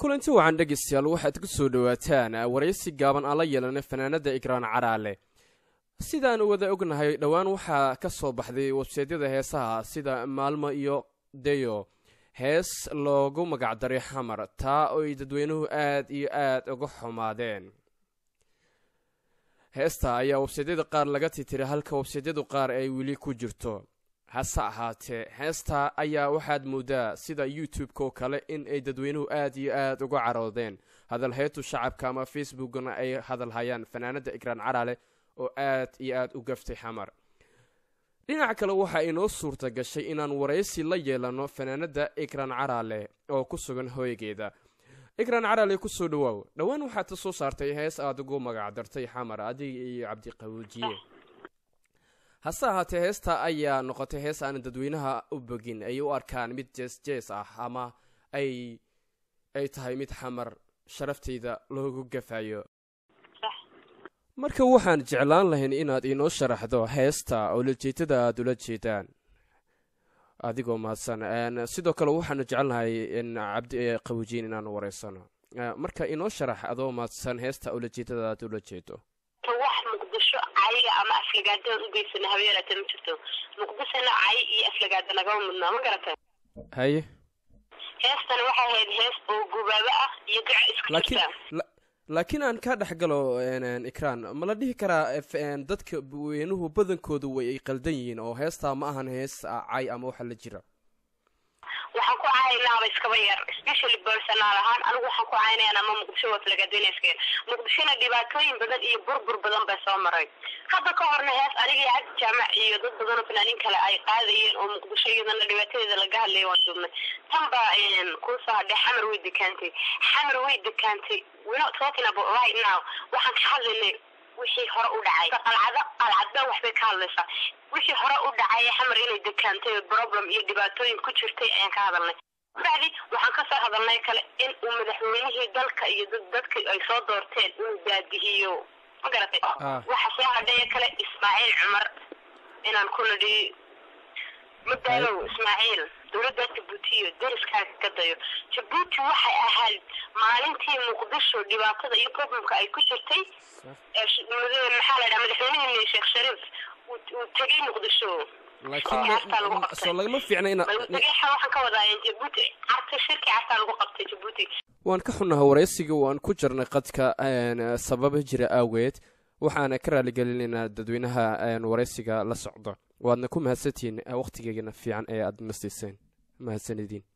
kulanti wacan dhegeystayaal waxaad ku soo dhowaataan waraysi gaaban aan la yeelanay fanaanada igraan caraale sidaanu wada ognahay dhowaan waxaa ka soo baxday websaydyada heesaha sida maalmo iyo deyo hees loogu magacdaray xamar taa oo ay dadweynuhu aad iyo aad uga xumaadeen heesta ayaa websaydyada qaar laga titiray halka websaydyadu qaar ay weli ku jirto hase ahaatee heesta ayaa waxaad moodaa sida youtube-ka oo kale in ay dadweynuhu aad iyo aad uga caroodeen hadalheetu shacabka ama facebookna ay hadalhayaan fanaanada igraan caraale oo aad iyo aad u gaftay xamar dhinaca kale waxaa inoo suurta gashay inaan waraysi la yeelano fanaanada igraan caraale oo ku sugan hooygeeda igraan caraale kusoo dhawaaw dhowaan waxaad ka soo saartay hees aada ugu magacdartay xamar adiga iyo cabdiqawujiye hase ahaatee heesta ayaa noqotay hees aan dadweynaha u bogin ay u arkaan mid jees jees ah ama ay ay tahay mid xamar sharafteyda loogu gafayo marka waxaan jeclaan lahayn inaad inoo sharaxdo heesta oo lajeedada aada ula jeedaan adigoo mahadsan sidoo kale waxaanu jecelnahay cabdi qawijiin inaanu wareysano marka inoo sharax adoo mahadsan heesta oo lajeedada aada ula jeedo wax muqdisho cayiga ama aflagaadaan ugeysana habeelaata ma jirto muqdishona cayi iyo aflagaada nagama mudnaa ma garata haye heestani waxay ahayd hees oo gubaabo ah iyo duca isku laakiin jirta laakiin aan ka dhex galo ikraan ma la dhihi karaa dadka weynuhu badankoodu way ay qaldan yihiin oo heestaa ma ahan hees cay ama waxa la jira waxaan ku caynaaba iskaba yar specially personal ahaan anigu waxaan ku caynayaan ama muqdisho waa flagaadinayska muqdishona dhibaatooyin badan iyo burbur badan bay soo maray hadda ka horna hees aniga iyo cabdi jaamac iyo dad badan oo fanaaniin kale ay qaadayeen oo muqdisho iyadana dhibaatadeeda laga hadlayay waan duubnay tan baa kuusoo hadhay xamar way dekaantay xamar way dekaantay we're not talking about right now waxaan ka hadlaynay wixii hore u dhacay qalcado qalcadba waxbay ka hadlaysaa wixii hore u dhacay xamar inay dekaantay problem iyo dhibaatooyin ku jirtay ayaan ka hadalnay bacdi waxaan kasoo hadalnay kale in uu madaxweynihii dalka iyo dad dadka ay soo doorteen inuu baadihiyo ma garatay waxa soo hadhaya kale ismaaciil cumar inaan ku nidhi madaalow ismaaciil dowladda jabuuti iyo dariskaaga ka dayo jabuuti waxay ahayd maalintii muqdisho dhibaatada iyo problemka ay ku jirtay maxaa la dhaha madaxweynihii sheekh shariif uu tegay muqdisho laakiin soo lagama fiicna ina waxaan ka wadaa jabuuti carta shirki cartaa lagu qabtay jabuuti waan ka xunnaha waraysiga waan ku jirnay qadka sababa jira aaweed waxaana ka raaligelinaynaa dadweynaha waraysiga la socdo waadna ku mahadsantihiin wakhtigeegana fiican ee aada na siiseen mahadsanidin